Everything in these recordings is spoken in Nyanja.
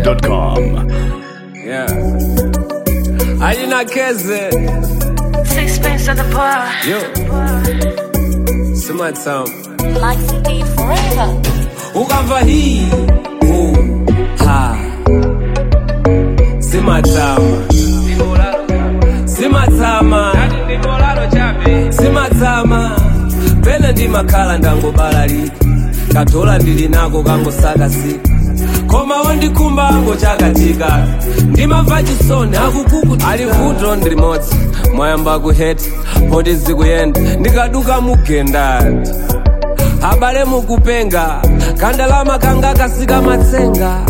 zedwap.com. Yeah. Ajina Keze. Sixpence at the bar. Yo. Summertime. Life indeed forever. Ukamva hii. Uh. Ha. Simatama. Simatama. Simatama. Pene ndi makhala ndangobalalika. Katola ndili nako kangosakasika. koma wandikumbango chakatika ndimamva chisoni akukukuti ali vuto ndi limodzi mwayamba kuheti poti zikuyenda ndikaduka mugendati abale mukupenga kandalama kanga kasika matsenga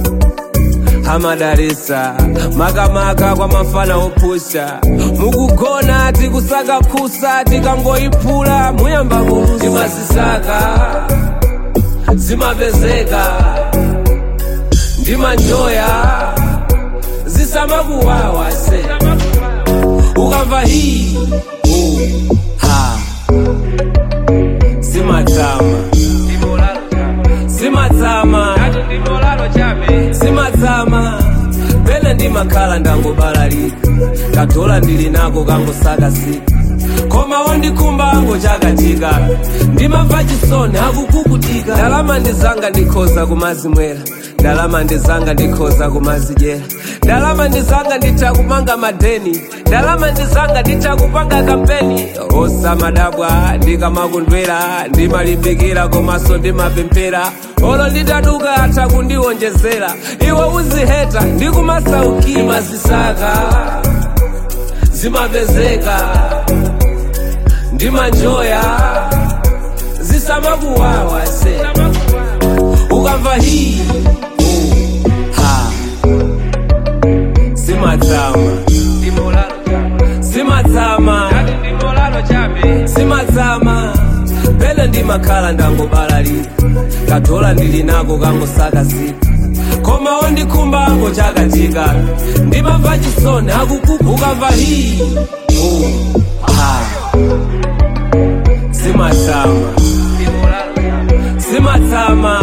amadalisa makamaka kwa mafana opusha mukugona tikusaka phusa tikangoyiphula muyamba kulusa timazisaka zimapezeka ndimanjoya zisamakuwawa se ukamva hii uh, ha simatama simatama simatama pene ndimakhala ndangobalalika katola ndili nako kangosakasika koma wandikumbango chakatika ndimamva chisoni akukukutika ndalama ndizanga ndikhoza kumazimwera ndalama ndizanga ndikhoza kumazidyera ndalama ndizanga nditha kumanga madeni ndalama ndizanga nditha kupanga kampeni osamadabwa ndikamakundwera ndimalimbikira komanso ndimapemphera olo nditaduka atha kundiwonjezera iwe uziheta ndikumasaukira mazisaka zimapezeka ndimanjoya zisamakuwawa se ukamva hii uh, ha simatama simatama simatama pene ndimakhala ndangobalalika katola ndili nako kangosakasika koma wandikumbango chakatika ndimamva chisoni akukuku ukamva hii uh, ha simatama simatama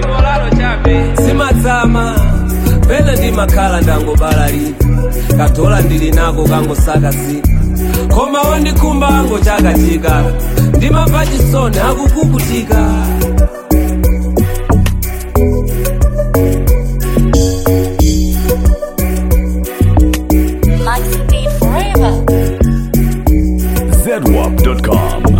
simatama pene ndimakhala ndangobalalika katola ndili nako kangosakasika koma wandikumbango chakatika ndimamva chisoni akukukutika Life indeed forever. zedwap.com.